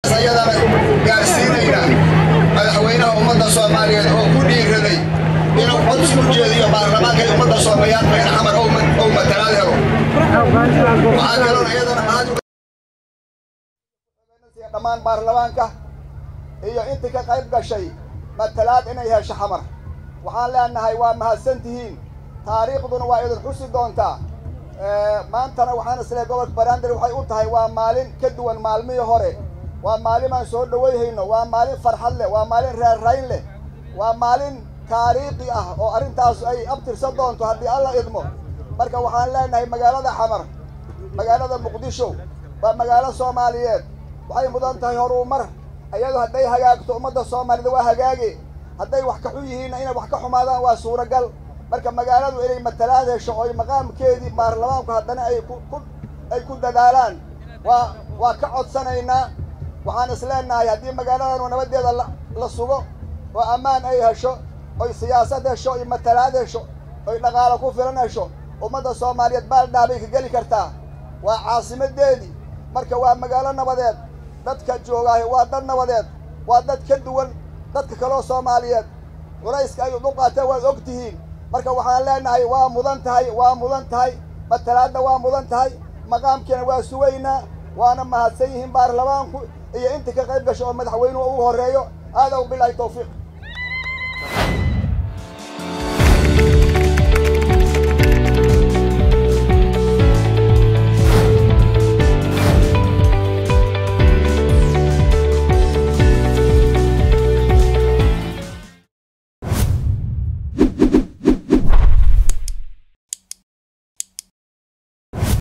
ayadana gaarsiinayna madaxweynaha ummadda soomaaliyeed oo ku dhiiraday inuu codsi u jeediyo baarlamaanka ee ummadda soomaaliyeed bayna xamar ou matalaad helo waxaa kaloona iyadana mahad dhammaan baarlamaanka iyo intii ka qayb gashay matalaad inay hesho xamar waxaan leenahay waa mahadsan tihiin taariikhduna waa idin xusi doontaa maantana waxaan islehay gobolka baraandar waxay u tahay waa maalin ka duwan maalmihii hore waa maalin aan soo dhawayhayno waa maalin farxad leh waa maalin reerrayn leh waa maalin taariikhi ah oo arrintaas ay abtirsan doonto haddii alla idmo marka waxaan leenahay magaalada xamar magaalada muqdisho waa magaalo soomaaliyeed waxay mudan tahay horumar iyadu hadday hagaagto ummadda soomaalida waa hagaage hadday wax ka xun yihiinna inay wax ka xumaadaan waa suuragal marka magaaladu inay matalaad hesho oy maqaamkeedii baarlamaanku haddana ay ku ay ku dadaalaan waa waa ka codsanaynaa waxaan is leenahay haddii magaaladanu nabaddeeda la sugo oo ammaan ay hesho oy siyaasad hesho oy matalaad hesho oy dhaqaalo ku filan hesho ummadda soomaaliyeed baaldhaa bay ka geli kartaa waa caasimadeedii marka waa magaalo nabadeed dadka joogaahi waa dad nabadeed waa dad ka duwan dadka kaloo soomaaliyeed culayska ay u qaateen waad og tihiin marka waxaan leenahay waa mudan tahay waa mudan tahay matalaadna waa mudan tahay maqaamkiina waa sugaynaa waana mahadsan yihiin baarlamaanku iyo intii ka qayb gasho oo madaxweynuhu ugu horreeyo aadaw bilaahi tawfiiq